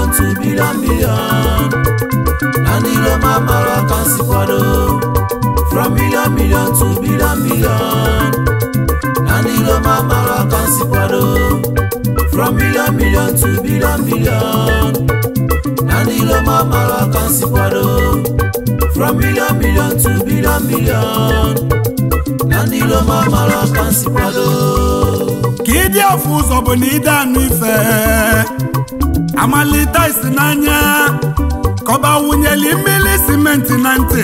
to billion million na ndị Roma mara ka nsi kwado from million million to billion million na ndị Roma mara ka nsi kwado from million million to billion million na ndị Roma mara ka nsi kwado from million million to billion million na ndị Roma mara ka nsi kwado ka ịdị ọfụ ụzọ bụ na ide anụ ife amalite isi n'anya kọba wunyeli mmiri simenti na ntị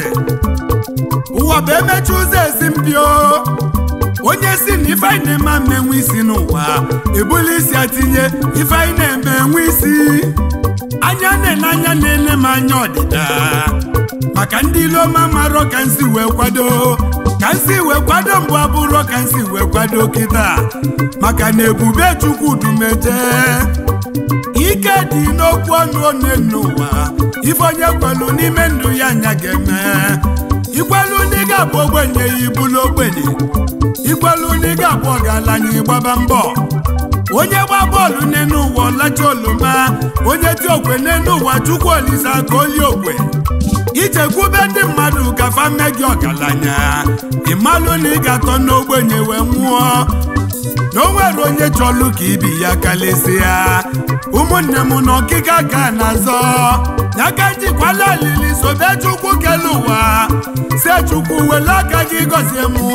ụwa bụ emechi ụzọ esi mpio onye si na ife anyị na-eme ama enwe isi n'ụwa ebuli isi atinye ife anyị na-eme enwe isi anya na-ene anya na-ene m anya ọdịda maka ndị iloma marọ ka nsi wee kwado ka nsi wee kwado mbụ abụrọ ka nsi wee kwado kịta maka na ebube chukwu dumeje ike dị n'okwu ọnụ one n'ụwa ife onye kwelu n'ime ndụ ya anya ga-eme ikwelu ndị ga-abụ ogbenye ya ibulu ogbenye ikwelu ndị ga-abụ ọgaranya ịgbaba mbọ onye gba bọọlụ n'enu ụwa ọlacha oloma onye ti okwe n'enu ụwa chukwu olise aka oli okwe ichekwube ndị mmadụ gafa mme gị ọgaranya ịmalụ na ị ga-atọ n'ogbenye wee nwụọ na o nwere onye chọlụ ka ibi ya kalịsịa ụmụnne m na ọkịka ka na-azọ n'aka jikwala alili sobe chukwu kele ụwa si chukwu wele aka gị gọzie m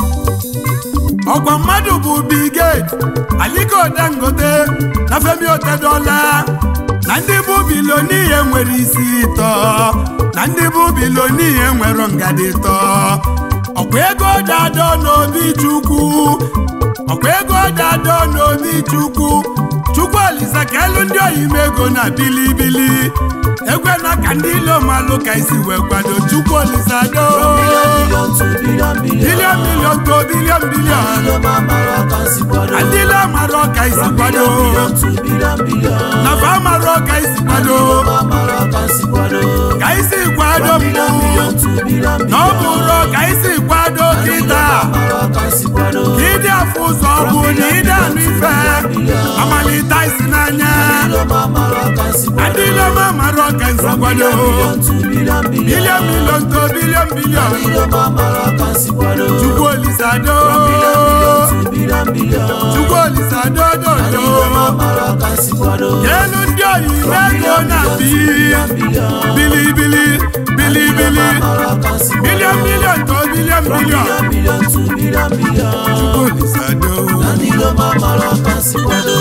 ọkwa mmadụ bụ Bill Gates Aliko Dangote na Femi Otedola na ndị bụ biloniye nwere isi ịtọ na ndị bụ biloniye nwere ngadi ịtọ ọkwa ego dado n'obi chukwu ọkwa ego dado n'obi chukwu chukwu olisa ka elu ndị oyime ego na bilibili ekwe na ka ndị ilomalụ ka isi wee kwado chukwu olisa do billion to billion billion bilion milion to bilion bilion ndị Roma mara ka nsi kwado ndị ilomarọ ka isi kwado billion to billion billion na fa marọ ka isi kwado Roma mara ka nsi kwado ka isi kwado billion mbụ million to billion na ọ billion bụrụ ka isi kwado kịta mara ka nsi kwado ka ịdị afụ ụzọ ọ bụ na ịdị anụ ife amalite isi n'anya Roma mara ka nsi kwado ndị iloma marọ ka isi kwado billion to billion billion bilion milion to bilion bilion Roma mara ka nsi kwado chukwu olisado billion to billion billion chukwu olisado dodo Roma mara ka nsi kwado elu ndị oyibo ego na bi bilibili bilibili mara ka nsi kwado bilion bilion to bilion bilion billion billion to billion billion chukwu olisado ndị Roma mara ka nsi kwado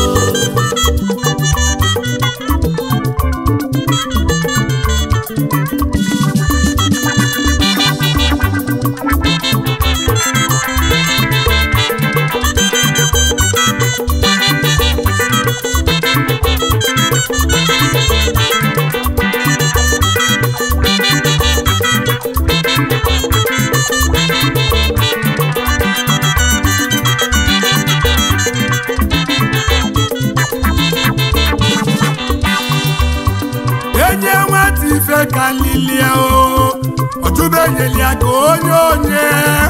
enye nwata ife ka lilie o ọchụbenyeli ya ka onye onye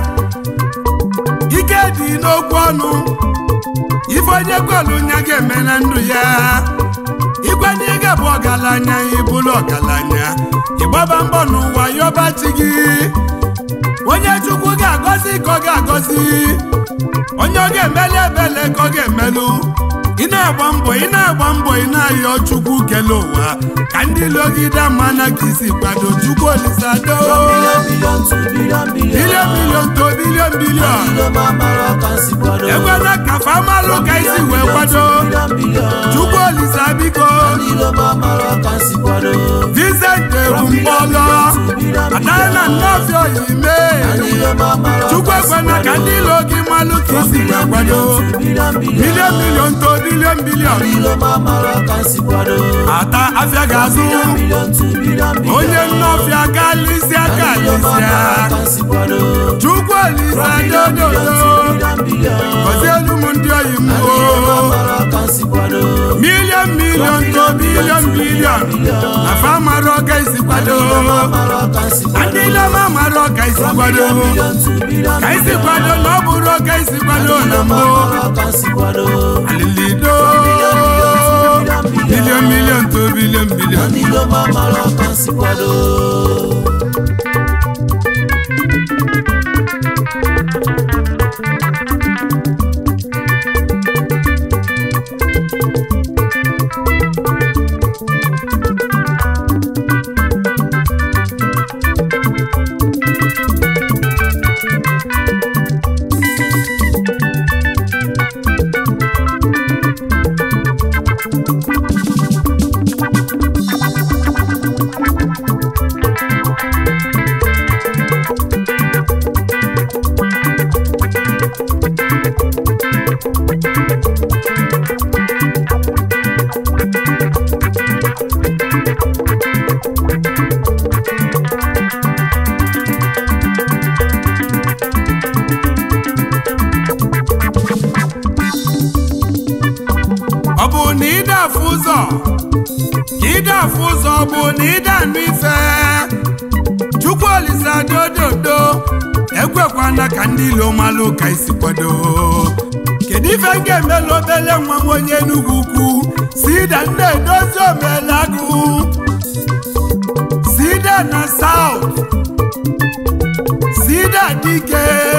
ike dị n'okwu ọnụ ife onye kwelu nya ga-eme na ndụ ya ịkwanye ịga bụ ọgaranya ịbụrụ ọgaranya ịgbaba mbọ n'ụwa yọba chi gị onye chukwu ga-agọzi ka ọ ga-agọzi onye ọ ga-emeli ebele ka ọ ga-emelụ ị na-agba mbọ ị na-agba mbọ ị na-ayọ chukwu kele ụwa ka ndị logide mana ka isi kwado chukwu olisado billion to billion billion bilion milion to bilion bilion Roma mara ka nsi kwado ekwela ka famalụ ka isi wee kwado billion billion chukwu olisa biko ndị Roma mara ka nsi kwado Vincent ebumpọlọ adana nnọfịa oyime ndị Roma mara chukwu ekwena ka ndị ilo gị malụ ka isi wee kwado billion billion bilion milion to bilion bilion ndị Roma mara ka nsi kwado ata afịa ga-azụ billion to billion billion onye nnọfịa galisia galisia ka nsi kwado chukwu olisa dododo billion billion gọzie elu m ndị oyi m o mara ka nsi kwado milion milion to bilion bilion na fa mara ọka isi kwado mara ka nsi kwado ndị ilema mara ọka isi kwado billion to billion ka isi kwado na ọ bụrụ ọka isi kwado na mbụ mara ka nsi kwado alilido billion billion milion milion to nsi kwado ọ bụ na ịda afụ ụzọ ka ịda afụ ụzọ ọ bụ na ịda anụ ife chukwu olise dododo ekwekwana ka ndị ilo malụ ka isi kwado kedu ife m ga-emela obele nwa m onye Enugu ukwu sida nne edozi omelagụ sida na South sida dike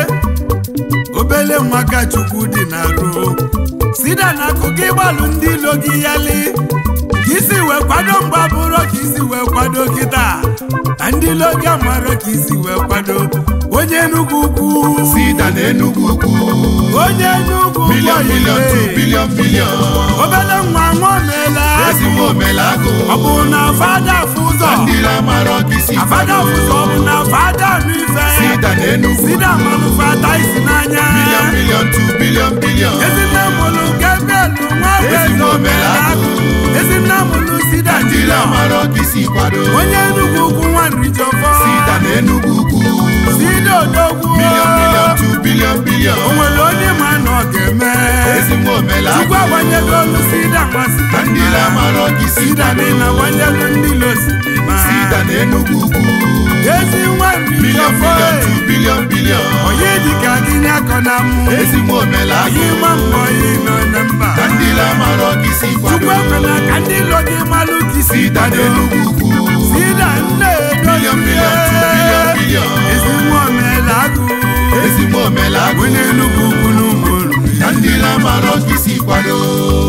obele nwa ka chukwu dị na ro sida na akụ gị gbalụ ndị ilo gị yali ka isi wee kwado mgba bụrụ ka isi wee kwado kịta na ndị ilo gị amara ka isi wee kwado onye Enugu ukwu sida na Enugu ukwu onye Enugu ukwu bilion bilion tu oyile. bilion bilion obele nwa nwaomela ezigbo omelagụ ọ bụ na fada afụ ụzọ ndị lamara ọkịsi afada afụ ụzọ ọ bụ na fada anụ ife sida na Enugu sida manụ fada isi n'anya bilion bilion tu bilion bilion ezinne mụlụ gebelu nwa Ezigbo omelagụ. ezinne mụlụ sida ndị jila lamara ọkịsi kwado onye Enugu ukwu nwa nrijọfọ sida na Enugu ukwu sida odogwu bilion bilion tu bilion bilion o nwere onye ma na ọ ga-eme ezigbo omelagụ chukwu agbanyego olu sida nwa na ndị lamara ọkịsi sida kwado dị na agbanyego ndị losidima sida na Enugu ukwu ezi nwa bilion nrijọfọ bilion tu bilion bilion onye dịka gị nyakọ na mụ ezigbo omelagụ anyị ma mbọ ị nọ na mba na ndị lamara ọkịsi chukwu kwado ekwela ka ndị ilo gị malụ ka isi sida na kwado Enugu ukwu sida nne Billion, billion, two billion, billion. ezi nwa omelagụ ezigbo omelagụ onye Enugu ukwu n'ụmụ olu na ndị lamara ọkịsi kwado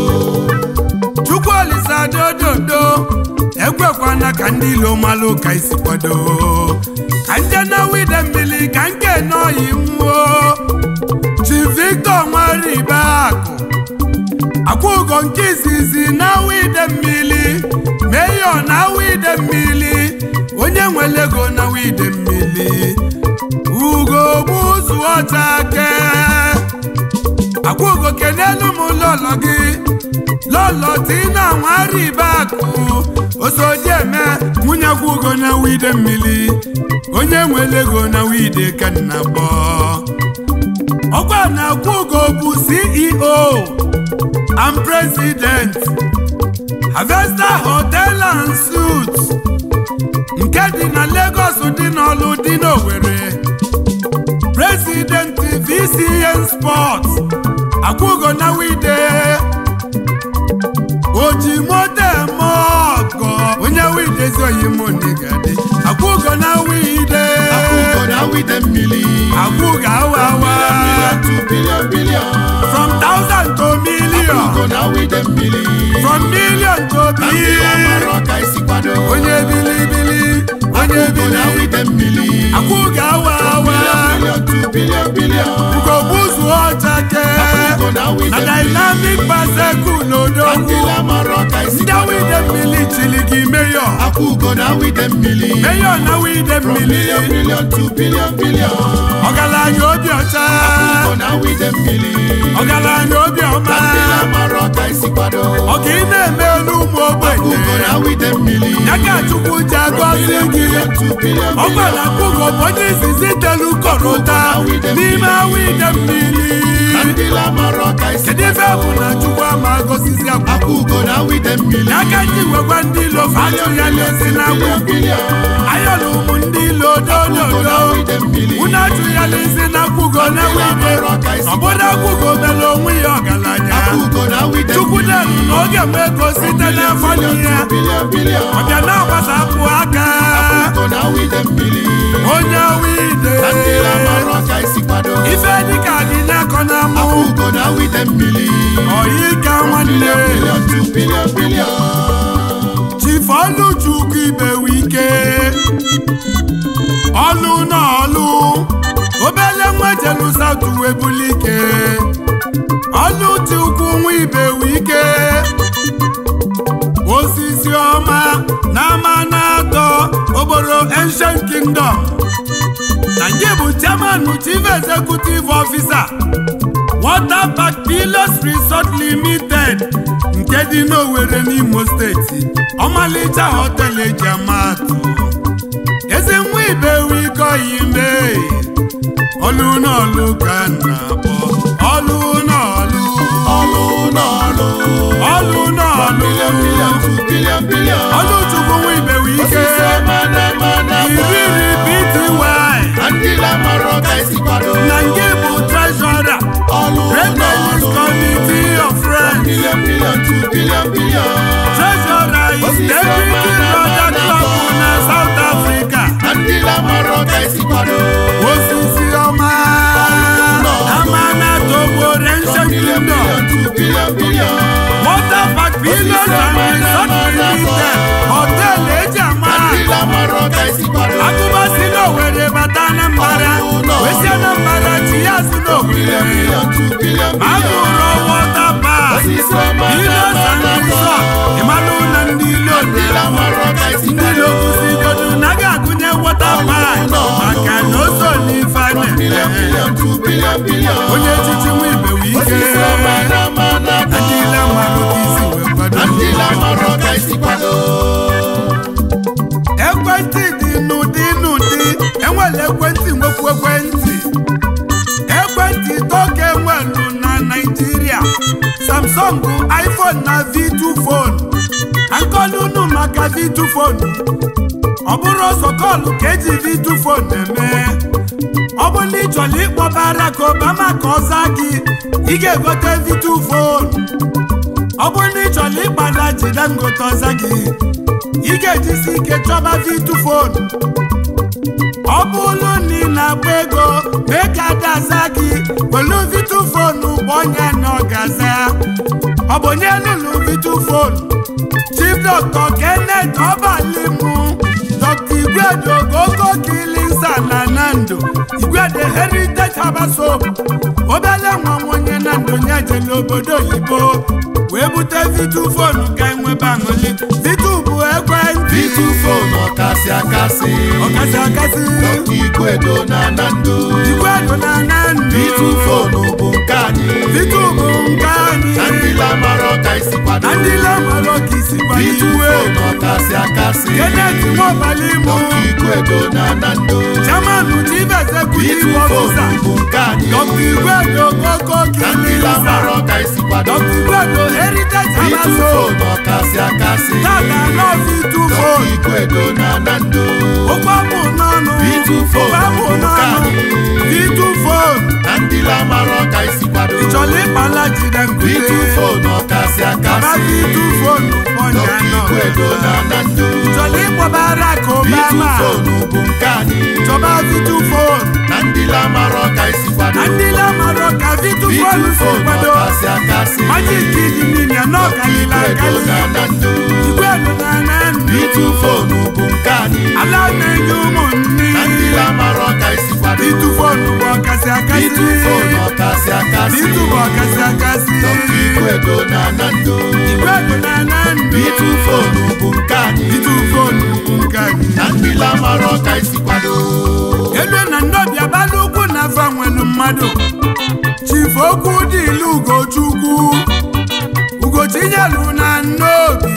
chukwu olisa dododo ekwekwana ka ndị ilo malụ ka isi kwado ka nje na wide mmiri ka nke nọyi nwuo chi victor nwaribe akụ akwụgo nke izizi na wide mmiri meyo na wide mmiri onye nwere ego na wide mmiri ugo gbuzu ọcha ke akwụgo kenelu m lọlọ gị lọlọ tina nwaribe akụ osodieme nwunye akwụgo na wide mmiri onye nwere ego na wide ka nna gbọ ọkwa na akwụgo bụ ceo and president harvester hotel and suits nke dị na lagos dị n'ọlụ dị n'owere president vcn sports akwụgo na wide oji moto eme ọgọ onye wide ezi oyimonigadị akwụgo na wide akwụkwọ na wide mmiri akwụgo awa awa bilion tu bilion bilion from thousand to million akwụkwọ na wide mmiri from million to na ndị lamara billion ọka isi kwado onye bilibili onye akwụkwọ na bili wide mmiri akwụgo awa awa bilion tu bilion bilion ugogbuzu ọcha ke akwụkwọ na wide na mmiri dynamic baseku na ndị n'odogwu lamara ọka isi ndị kwado wide mmiri chili gị meyo akwụkwọ na wide mmiri meyo na wide mmiri bilion bilion tu bilion bilion ọgaranya obi ọcha akwụkwọ na wide mmiri ọgaranya obi ọma na ndị lamara ọka isi kwado ọka ị na-eme elu ụmụ ogbenye akwụkwọ na wide mmiri ya ka chukwu ji agọzi bilion gị bilion tu bilion ọ gwara akwụgo bụ onye izizi telu kọrọta n'ime wide mmiri na ndị lamara ọka isi kedu ife bụ na chukwu ama agọzizi akwụgo akwụkwọ na wide mmiri n'aka ndị wekwa ndị ilo fatụ ya na-esi na bilion bilion ayọla ụmụ ndị ilo dododo unu atụ ya n'isi na akwụgo na wide ọbụna akwụgo mere onwe ya ọgaranya akwụkwọ na wide chukwu mmiri na-elu na oge nwe ego site n'afọ n'ihe bilion bilion ọbịa na-agbasapụ aka wide mmiri onye wide na ndị lamara ọka isi kwado ife dịka dị n'akọ na afọ mụ ugo na wide mmiri oyi ka nwanne bilion bilion tu bilion bilion chifu ọlụchukwu ibe wike ọlụ na ọlụ obele nwa jelu sautu webulike ọlụ ti ukwu nwa ibe wike osisi ọma na ama na-atọ obodo ancient kingdom na nke bụ chairman chief executive officer water park pilos resort limited nke dị n'Owerri n'Imo steeti ọmalịcha họteelụ eji amatụ ezi nwa ibe wike oyime ọlụ n'ọlụ ka m na-akpọ ọlụ n'ọlụ ọlụ n'ọlụ ọlụ n'ọlụ bilion bilion tu bilion bilion ọlụ chukwu nwa ibe wike osisi ọma na ama na iriri pty na ndị lamara ọka isi kwado na nke bụ treasurer ọlụ Redlands n'ọlụ Committee of Friends bilion bilion tu bilion bilion treasurer is Deputy Brother Club na South Africa na ndị lamara ọka isi kwado osisi ọma ama na togbo Ancient bilion Kingdom bilion tu bilion bilion water park villas and resort limited hotel eji ama ndị lamara ọka isi kwado akụba si n'Owerri bata Anambra wesi Anambra chi ya si bilion n'Owerri bilion tu bilion bilion agụrụ water park osisi ọma na villas ama and na resort ịmalụ na ndị ilo ndị lamara ọka isi ndị kwado lokusigodu na ga-agụnye water park maka na o so n'ife a bilion na-eme bilion tu bilion bilion onye echichi nwa ibe wee ike osisi ọma na ama na ndị ile mmadụ ka isi wee kwado na ndị lamara ọka isi kwado ekwentị dị n'ụdị n'ụdị enwere ekwentị nwekwu ekwentị ekwentị toke enwelu na naijiria samsung iphone na v2 phone akọlunu maka v2 phone ọ bụrụ ọsọ kọlụ ka eji v2 phone eme ọ bụ na ị chọrọ ịkpọ Barack Obama ka ọ zaa gị ị ga-egote v2 phone ọ bụrụ na ị chọrọ ịkpada jide ngote ọza gị ị ga-ejisi ike chọba v2 phone ọ bụrụ na ị na-agba ego mee ka ada aza gị welu v2 phone bụ onye na ọ ga-aza ọ bụ onye lụrụ v2 phone chief dr kenneth ọbalimu dr igwedo gogo kilinsa na nando igwede heritage herbal soap obele nwa onye na ndụ nye jele obodo oyibo wee bute vitu fonu ka enwebe aṅụli vitu bụ ekwentị Vitu phone ọkasị akasị ọkasị akasị Dr. Igwedo na Nando igwedo na nando Vitu phone bụ nke anyị vitu bụ nke anyị na ndị lamara ọka isi kwado na ndị lemọrọ ka isi Vitu kwaliwe phone ọkasị akasị kenneth nwabalimu Dr. Igwedo na Nando chairman chief Vitu executive phone officer bụ nke anyị dr igwedo gogo na ndị kilinsa lamara ọka isi kwado dr igwedo heritage Vitu herbal soap phone ọkasị akasị tata lọ vitu Dr. phone Igwedo na Nando ụgbọ bụ n'ọnụ Vitu phone ụgbọ bụ bụ nke n'ọnụ anyị vitu phone na ndị lamara ọka isi kwado ịchọrọ ịkpala jide Vitu nkute phone ọkasị baba akasị vitu phone ọnya Dr. nọ Igwedo na Nando ịchọrọ ịkpọbara ka Vitu obama phone bụ nke anyị chọba vitu phone na ndị lamara ọka isi kwado na ndị lamara ka vitu Vitu phone si phone kwado ọkasị akasị majik dị n'ime n'ọkalila Igwedo akali na Nando igwedo na na ndụ Vitu phone bụ nke anyị ala na-enye ụmụnne na ndị lamara ọka isi kwado vitu phone bụ ọkasị akasị Vitu phone ọkasị akasị vitu bụ ọkasị akasị Dr. Igwedo na Nando igwedo na na ndụ Vitu phone bụ nke anyị vitu phone bụ nke anyị na ndị lamara ọka isi kwado elu na ndọbi abalị ugwu na afa nwelu mmadụ chief okwu dị ilu ugochukwu ugochinyelu na nnobi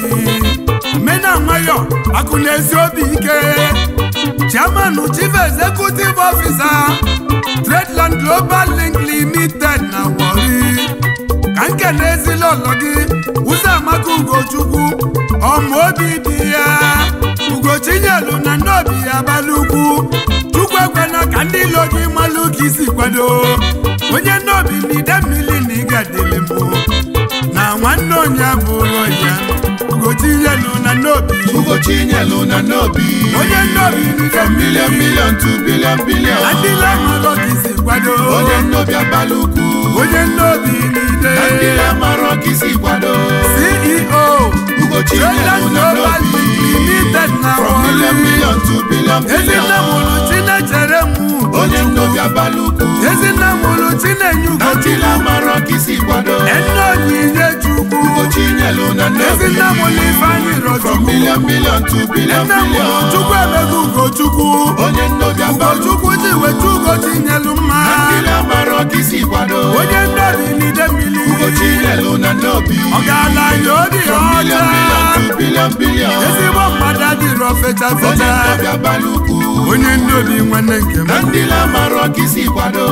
mena nwayọ akụ na-esi obi ike chairman chief executive officer tradeland global link limited na wari ka nke na-ezila ụlọ gị ụzọ amaka ugochukwu ọma obi dị ya ugochinyelu na nnobi ya abalị ugwu chukwu ekwela ka ndị ilo gị malụ ka isi kwado onye nnobi na ide mmiri na ịgadịlị mbụ na nwanne onye abụrụ ya ugochinyelu na n'obi Ugochi nyelu na n'obi onye nnobi n'ide From million million to billion billion na ndị lamarọ ka isi kwado Onye nnobi abalị ukwu onye nnobi n'ide Na ndị lamarọ ka isi kwado ceo Ugochi Traders nyelu na Global n'obi Limited na From million Warri. million to billion ezinne mụrụ billion chinechere m Onye nnobi abalị ukwu ezinne mụrụ chinenye Na ndị ugochukwu lamarọ ka isi kwado enne onyinye chukwu Ugochi nyelu na n'obi ezinne mụrụ ifeanyị From rọchukwu million million to billion enne mụrụ billion chukwu emego ugochukwu Onye nnobi abalị ukwu ugochukwu ji wetu ugochi nyelu mma Na ndị lamarọ ka isi kwado onye nnobi n'ide mmiri Ugochi nyelu na n'obi ọgaranya obi From million million ọcha to billion billion ezigbo mmadụ adịrọ fecha Onye fecha nnobi abalị ukwu onye nnobi nwanne nke m na ndị lamarọ ka isi kwado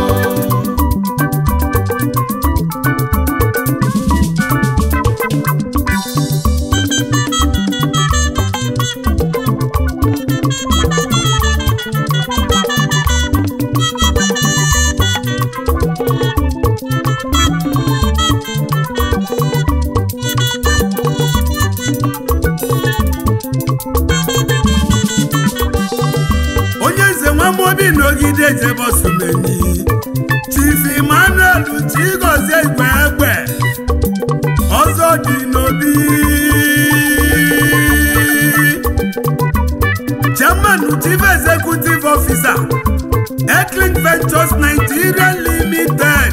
onye nze nwamobi n'ogide jebosumeni chief emmanuel chigozie igwe egbe ọzọ dị n'obi chairman chief executive officer eklin ventures nigeria limited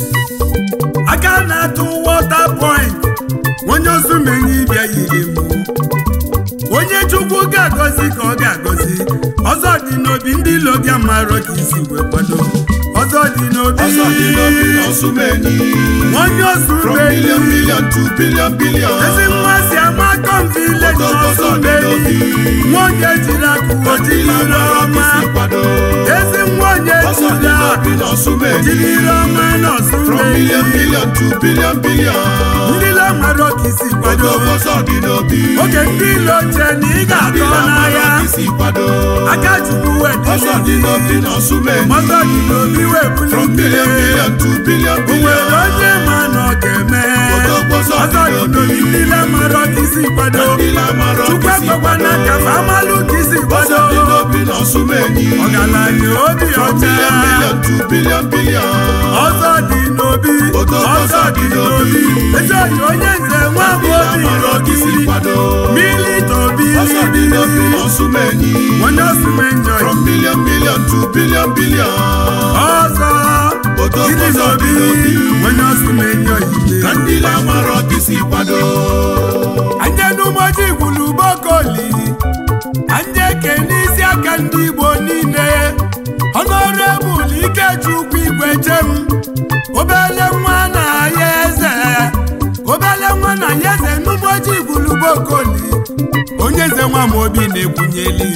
aka na-atụ water point onye osumenyi bịa yiri mụ onye chukwu ga-agọzi ka ọ ga-agọzi ọzọ dị n'obi ndị ilo gị amarọ ka isi wee kwado ọzọ dị n'obi ọsọ dị n'obi n'ọsụmeni onye from osumeli million million to billion billion ezi nwa si ama kom village Ọzọ dị n'osumeli n'obi. nwaonye jiri akụ na ndị ojiri lamarọ ka ọma isi kwado ezi nwa onye ọsọ dị jiri n'obi n'ọsụmeni jiri ọma from n'osumeli million million to billion billion ndị lamarọ ka isi kwado ọsọ dị n'obi oge ndị ilo che na ị ndị ga-atọ lamarọ n'ahịa ka isi kwado aka chukwu ọsọ dị wedịrị n'obi n'ọsụmeni ọzọ dị n'obi wee from million bulite million to billion o nwere billion onye ma na ọ ga-eme Odogwu ọzọ ọzọ dị dị n'obi. n'obi ndị lamarọ ka isi kwado ndị lamarọ chukwu ka isi ekwekwana kwado ka fa amalụ ka isi ọsọ kwado dị n'obi n'ọsụmeni ọgaranya obi from ọcha million million to billion billion ọzọ dị n'obi Odogwu ọzọ dị n'obi ezi oyi onye nze nwa m ndị obi lamarọ ka isi rọkiri kwado milita obi ọsọ dị n'obi n'ọsụmeni onye osumenyo from million million to billion billion ọzọ Odogwu gịnị ọzọ dị n'obi n'obi. onye osumenyo ka ide ndị lamarọ ka isi kwado anje n'ụbọchị gwulu bokoli anje ke n'isi aka ndị igbo niile ọnọrebụl ikechukwu igwe jem obele nwa na ya eze obele nwa na ya eze n'ụbọchị gwulu bokoli onye eze nwa m obi na-ekwunyeli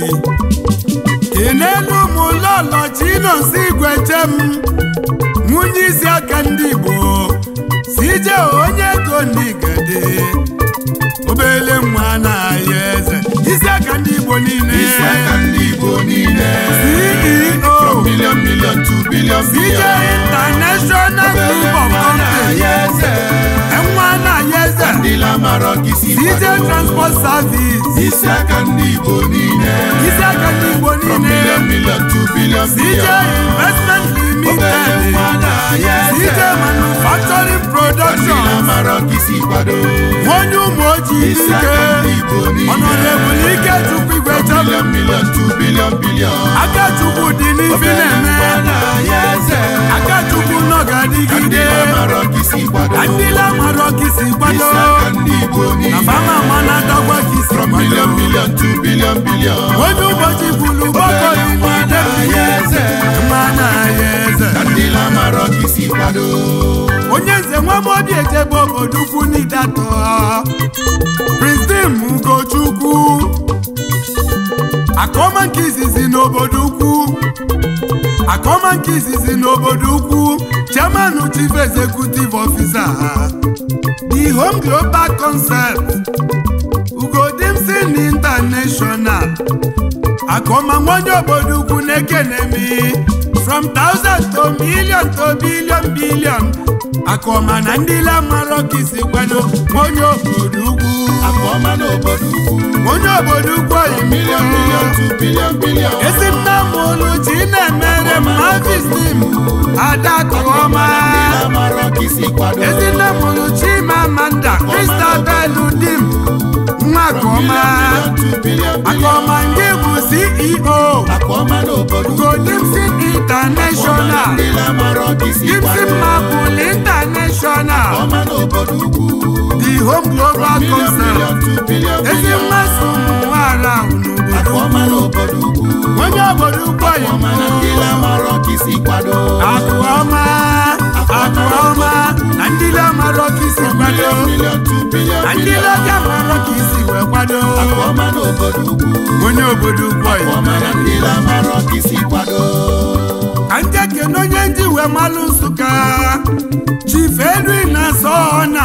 kenelu ụmụ lọlọ chinonsi igwe jem nwunye isi aka ndị igbo si je onye ego ndị gade obele nwa na-aya eze isi aka ndị igbo niile isi aka ndị igbo niile ceo from million million to billion cj billion international group of companies enwa na-aya eze ndị lamarọ ka isi cj kwado transport service isi aka ndị igbo niile isi aka ndị igbo from million niile million to billion cj billion investment obere limited nwa na-aya cj eze manufacturing ndị production lamarọ ka isi kwado onye ụmụ ojii isi ike aka ndị igbo niile ọnọdebụl ike chukwu igwe from chọbụ million million to billion billion aka chukwu dị n'ifi obere na-eme nwa na-aya eze aka chukwu nọ ka ndị ga-adịgide lamarọ ka isi kwado ka ndị lamarọ ka isi kwado isi aka ndị igbo na niile fama ma na-adọgwa ka isi from kwado million million to billion billion onye ụbọchị bulu gbakọrọ nwa na-aya eze mma na-aya eze ka ndị lamarọ ka isi kwado onye nze nwa m obi ejebe obodo ukwu n'idatọ pristin ugochukwu akọma nke izizi n'obodo ukwu akọma nke izizi n'obodo ukwu chairman chief executive officer the home global concept ugodimsin international akọma nwonye obodo ukwu na-ekenemi from thousand to million to billion billion akọma na ndị lamarọ ka isi kwado nwonye obodo ukwu akọma n'obodo ukwu onye obodo ukwu oyibo million million to billion billion ezi nna m oluchi na-emere m mavistim adakụọma Ndị na-amarọ ka isi kwado ezi nne m oluchi ma amanda kristabel dim nwa akụọma million to billion billion akụọma nke bụ ceo akụọma n'obodo ukwu godimsin international Ndị na-amarọ ka isi dimsin kwado mapul international akụọma n'obodo ukwu the home global million concert million to billion ezi billion mmasị ụmụ nwaala ahụ n'obodo akụọma n'obodo ukwu onye obodo ukwu akụọma na ndị oyibo na-amarọ ka isi kwado akụọma akụọma na ndị na-amarọ ka isi kwado million million to billion na ndị billion na-aga marọ ka isi wee kwado akụọma n'obodo ukwu onye obodo ukwu oyibo akụọma na ndị na-amarọ ka isi kwado ka ndị kene onye ndị wee malụ nsụka chief edwin na sọna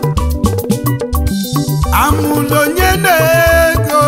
amụlụ onye na-ego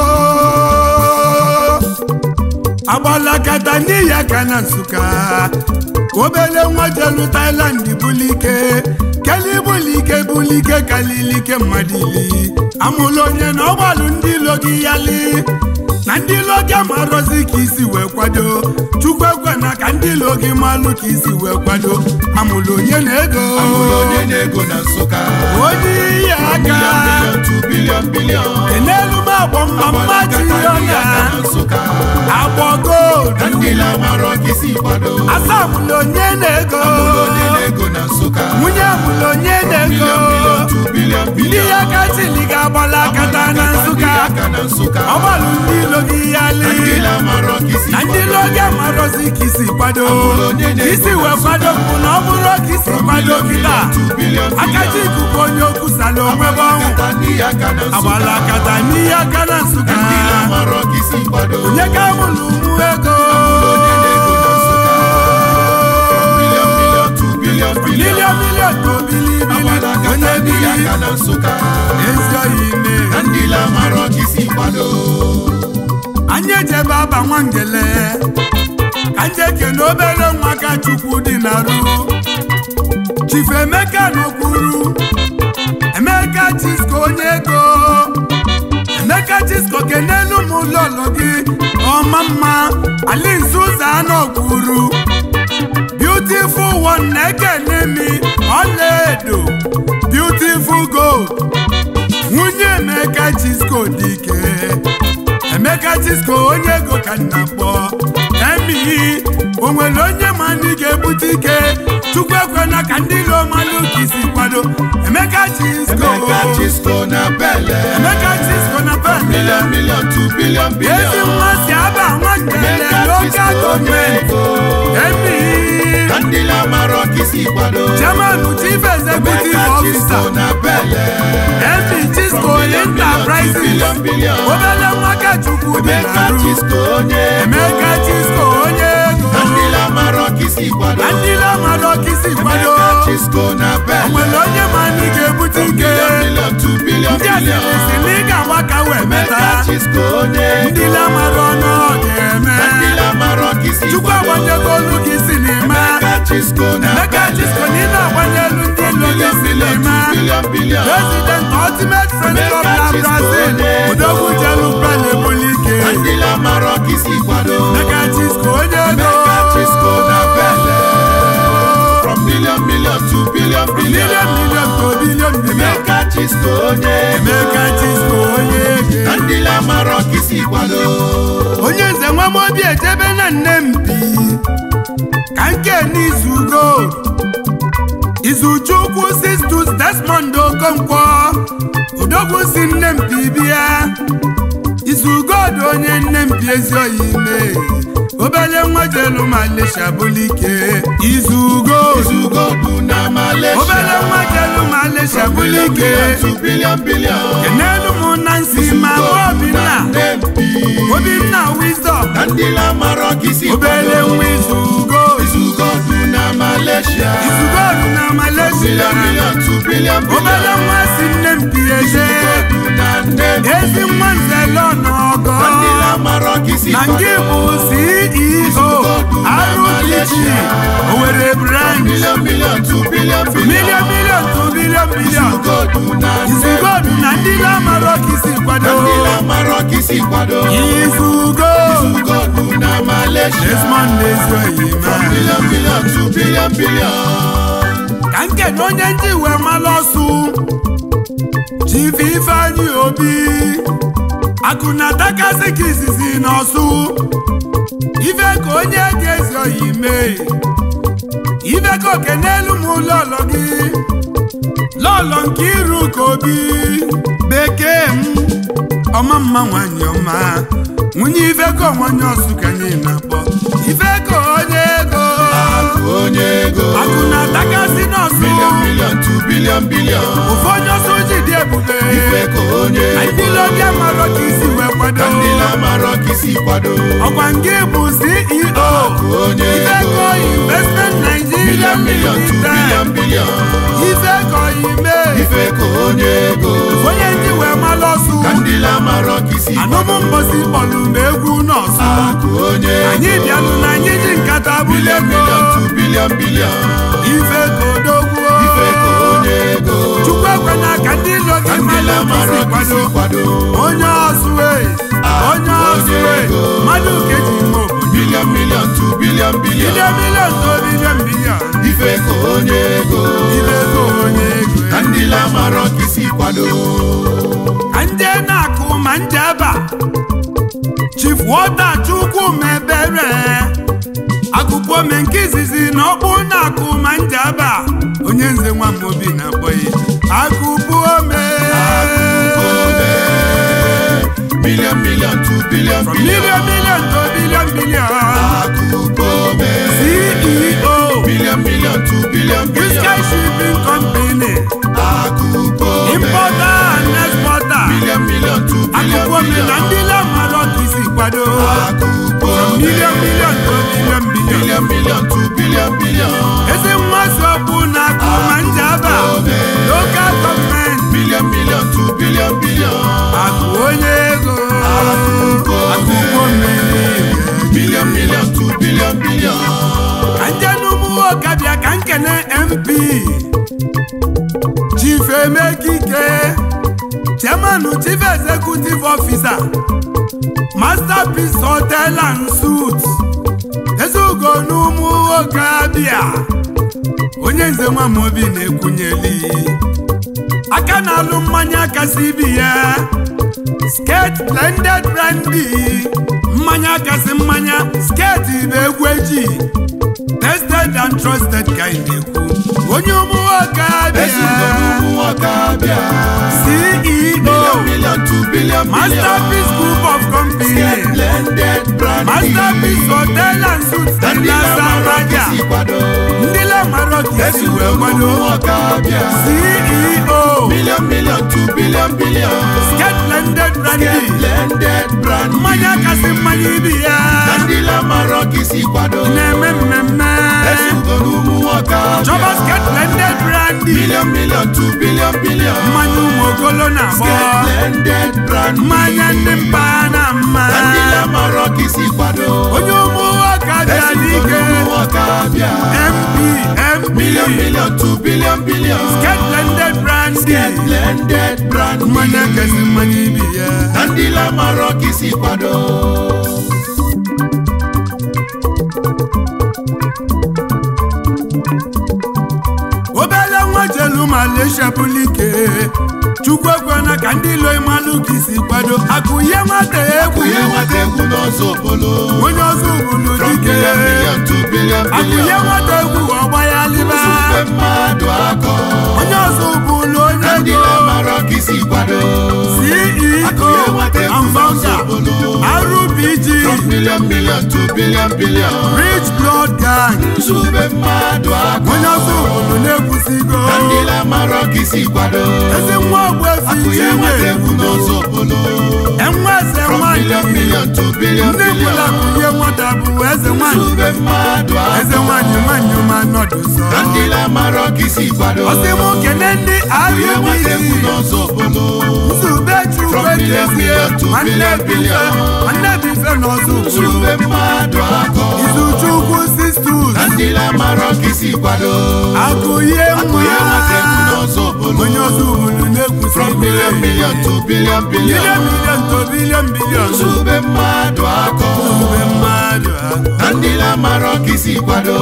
agbalakata n'ihi aka na nsụka obele nwa jelu tailand bulike keli bulike bulike kalilike mmadụ ili amụlụ onye na ọgbalụ ndị ilo gị yali na ndị ilo gị amarọzi ka isi wee kwado chukwu ekwe na ka ndị ilo gị malụ ka isi wee kwado amụlụ onye na ego amụrụ onye na-ego na nsụka onye iyi aka million million to billion billion enelu m agbọ mma mma jiyọna nsụka agbọ gold na ndị na-amarọ ka isi kwado asamụlụ onye na-ego amụrụ onye na-ego na nsụka nwunye amụlụ onye na-ego million million to billion ndị billion ya katili ga-agbala akata na nsụka aka na nsụka ọgbalụ ndị ilo gị yali ndị na-amarọ ka isi na ndị ilo gị amarọzi ka isi kwado ka isi wee kwado bụ na ọ bụrụ ka isi kwado kịta to billion akaji ikuku onye okwusala onwe bụ ọnwụ aka ndị aka na nsụka agbala akata n'ihe aka na nsụka ndị na-amarọ ka isi kwado onye ka amụlụ ụmụ ego onye na-ego na nsụka million million to billion billion milion milion ka obilibili agbala aka onye ndị bili aka na nsụka ezi oyi ime na ndị na-amarọ ka isi kwado anyị ejebe aba nwangele ka ndị ekene obere nwa ka chukwu dị na ru chifu emeka n'okwuru emeka chisko onye ego emeka chisko kenelu m ụlọọlọ gị ọma mma alinze ụzọ n'okwuru beautiful one na-ekene mi ọlaedo beautiful gold nwunye emeka chisko dị ike emeka chisko onye ego ka nna kpọ emi o nwere onye ma ndị ga-ebute ike chukwu ekwena ka ndị ilo malụ ka isi kwado emeka chisko Emeka Chisco na Bele emeka chisko na pele million million to billion ezi billion nwa si aba nwangele Emeka lokal Chisco onye gọọmenti ego emi ka ndị na-amarọ ka isi kwado chairman chief executive Emeka officer Chisco na Bele emi chisko enterprises billion billion obele nwa ka chukwu dị Emeka na ru Chisco onye ego emeka chisko onye ego ka ndị na-amarọ ka isi kwado na ndị na-amarọ ka isi kwado Emeka Chisco na Bele nwere onye ma ndị ga-ebute ike million million to billion ndị billion asịrị si na ị ga-agba ka wee meta Emeka Chisco onye ndị ego na-amarọ ọnụ ọ ga-eme ka ndị na-amarọ ka isi chukwu kwado agbanyego olu gị si n'ime Emeka Chisco na emeka chisko na ị na-agbanye elu ndị ilo gị billion si billion to n'ime billion billion president ultimate friend club na Emeka Chisko brazil onye ego. odogwu jelu pele bulike ka ndị na-amarọ ka isi kwado emeka chisko onye ego Emeka Chisco na Bele from million million to billion billion million million to billion billion Emeka Chisco onye ego emeka chisko onye ego ka ndị na-amarọ ka isi kwado onye nze nwa m obi ejebe na nne m bi ka nke n'izugo izuchukwu sistus desmond okonkwo odogwu si nne m bi bịa izugod onye nne m bi ezi oyi ime obele nwa jelu malisha bulike izugo Izugodu na Malaysia obele nwa jelu malisha billion bulike billion to billion billion kenelu m na nsi ma Izugodu na obinna Nnempi obinna wisdom ka ndị na-amarọ ka isi obele kwado nwa izugo Izugodu na Malaysia izugodu na malaysia billion million to billion obele billion nwa si nne m bi eze Izugodu na Nnempi ezi nwa nzele ọnọgọ ka ndị na-amarọ ka isi na nke bụ ceo rpg owere branch billion million to billion billion million million to billion billion Izugodu na izugodu na ndị na-amarọ ka isi kwado ndị na-amarọ ka isi kwado izugo ugodu na Malaysia Desmond Ezuoyi from ma billion billion to billion billion ka nkene onye ndị wee malụ ọsụ Chief Ifeanyi Obi akụ na atakasị ka izizi n'ọsụ ife ka onye ga-ezi oyi mee ife ka oke n'elu m lọlọ gị lọlọ nke iru ka obi bekee m ọma mma nwanyị ọma nwunye ife ka onwanye ọsụ ka anyị na-akpọ ife ka onye ego onye ego akụ na atakasị n'ọsụ billion billion to billion billion ofe onye ọsọ ji dị ebube ife ka onye anyị ego niile obi amarọ ka isi wee kwado ka ndị na-amarọ ka isi kwado ọkwa nke bụ CEO onye ego Ifeco Investment Nigeria billion billion to billion Limited billion Ifeco ime ife ka onye ego onye ndị wee malụ ọsụ ka ndị na-amarọ ka isi anụmụ mbosi kpọlụ m egwu nọọsụ akụ onye anyị ego bịalụ na anyị ji nkata billion bulego billion to billion billion Ifeco dogwuo ife ka onye ego Chukwu ekwena ka ndị ilo ka gị ndị malụ na-amarọ isi ka isi kwado kwado onye ọsụ e onye ọsụ e ego. mmadụ ka eji ime obodo billion billion to billion billion bilion bilion to bilion bilion ife ka onye ego ibe ego onye ego ka ndị na-amarọ ka isi kwado ka nje na-akụ ma nje eba Chief Walter Chukwu mebere agụpome nke izizi na ọkpụ na-akụ ma nje eba onye nze nwa m obi na-akpọghị agụpome billion billion to billion billion bilion bilion to bilion bilion akụkọbe CEO billion billion to billion Sky billion Shipping Company akụkọbe importer and exporter billion billion to billion akụkọme na ndị billion lamarọ ka isi kwado akụkọbe bilion bilion to bilion bilion billion billion to billion billion ezi nwa sọpụ na akụ ma njaba local gọọmenti billion billion to billion billion akụ onye ego akụkọ mmiri billion billion to billion billion ka nje n'ụmụ ọkabịa ka nkene mp chief emekike chairman chief executive officer masterpiece hotel and suits ezugo n'ụmụ ọkabịa onye nze nwa m obi na-ekwunyeli aka na-alụ mmanya kasị ibi ya sket blended brandy mmanya kasị mmanya sket bụ egwu eji tested and trusted ka ị na-ekwu onye ụmụ nwoke ezugbo abịa n'ụmụ nwoke abịa CEO billion billion to billion Masterpiece Group of Company blended brand Masterpiece Hotel and Suites ka ndị na na-amarọ ka Saraja isi kwado ndị lamarọ ka esi ezugbo wee n'ụmụ kwado nwoke abịa CEO billion billion to billion billion Sket blended brandy blended brand mmanya kasị mmanya ibi ya ka ndị na-amarọ ka isi kwado na-eme mmemme ezugbo n'ụmụ nwoke Chọba abịa Sket blended brandy billion billion to billion billion mmanya ụmụ ogolo na-agbọ blended brand mmanya ndị mba na mma ka ndị na-amarọ ka isi kwado onye ụmụ nwoke abịa ezugbo n'ike n'ụmụ nwoke abịa MP MP billion billion to billion billion Sket blended brandy blended brand mmanya kasị mmanya ibi ya ka ndị na-amarọ ka isi kwado obele nwa jelu Malaysia bụlụ ike chukwu ekwena ka ndị ilo ịmalụ ka isi kwado akụ ihe nwata egwu ihe nwata egwu n'ọzọ obodo onye ọzọ ugbulu from dike billion billion to billion akụ ihe billion nwata egwu ọgba ya liba Nzube mmadụ akọ onye ọzọ ugbulu onye ka ndị ego na-amarọ ka isi kwado akụ ihe CEO nwata egwu and n'ọzọ founder obodo RBG from billion billion to billion billion Rich Blood Gang nzube mmadụ akọ onye ọzọ ugbulu na-ekwusigo ka ndị na-amarọ ka isi kwado ezi nwa ogbuefi akụ ihe nwata chinwe egwu n'ọzọ obodo enwe eze from billion nwanyị billion to billion ndị billion bụla kụnye nwata bụ eze nwanyị nzube mmadụ eze akọ nwanyị nwanyị ma nọdụ sọ ka ndị na-amarọ ka isi kwado ọsị m kene ndị ihe nwata egwu RBC n'ọzọ obodo nzube chukwu From billion ekezie billion to nwanne billion bife billion. nwanne bife n'ọzọ ugbulu nzube mmadụ akọ izuchukwu sistus ka ndị na-amarọ ka isi kwado akụ ihe akụ nwa ihe nwata egwu n'ọzọ obodo onye ọzọ ugbulu egwu from million million to billion bilion billion bilion to bilion bilion zube mmadụ akọ ube mmadụ ahụ na ndị na-amara ọka isi kwado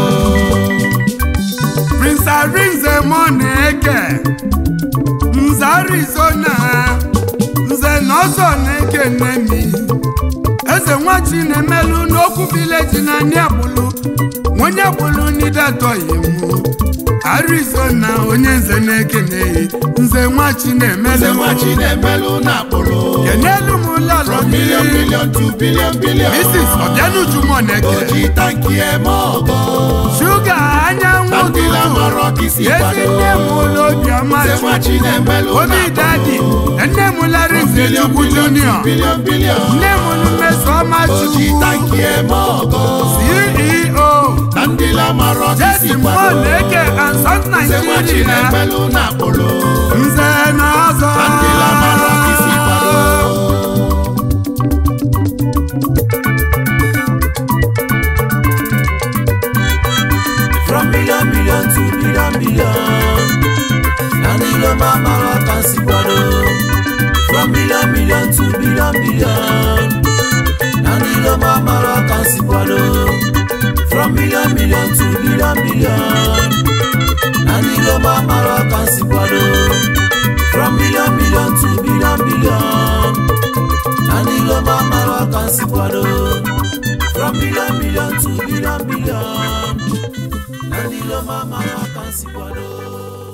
Prince Arinze Moneke Nze Arizona Nze Nọzọ na-eke nnemi Eze nwachi na-emelụ n'okwu vileji na ndị agbụlụ onye agbụlụ n'idatọghị mụ Arizona onye nze na-eke na-eyi Nze nwachi eze na-emelụ nwachi na-emelụ na akpụrụ kenelu m ụlọlọ from million gị million to billion billion Mrs. Ọbịanuju Moneke oji tanki eme ọgọ Shuga anyanwụ na ndị ụtụtụ na-amara ọka isi ezi kwado nne m ụlọ obiọma eze Chukwu nwachi na-emelụ na obi dadi akpụrụ nne m Larinze billion Chukwu billion Junior to billion billion nne m Mmesoma oji Chukwu tanki eme ọgọ CEO na ndị na-amara ọka isi Jesi kwado Moneke and South eze nwachi Nigeria na-emelụ na akpụrụ Nze na ọzọ na ndị na-amara ọka isi kwado From million million to billion billion. Nani lo mama waka si kwado. From million million to billion billion. Nani lo mama waka si kwado. From million million to billion billion. Nani lo mama waka si kwado. From million million to billion billion. Nani lo mama waka si kwado. From billion million to billion billion. Nani lo mama waka si kwado.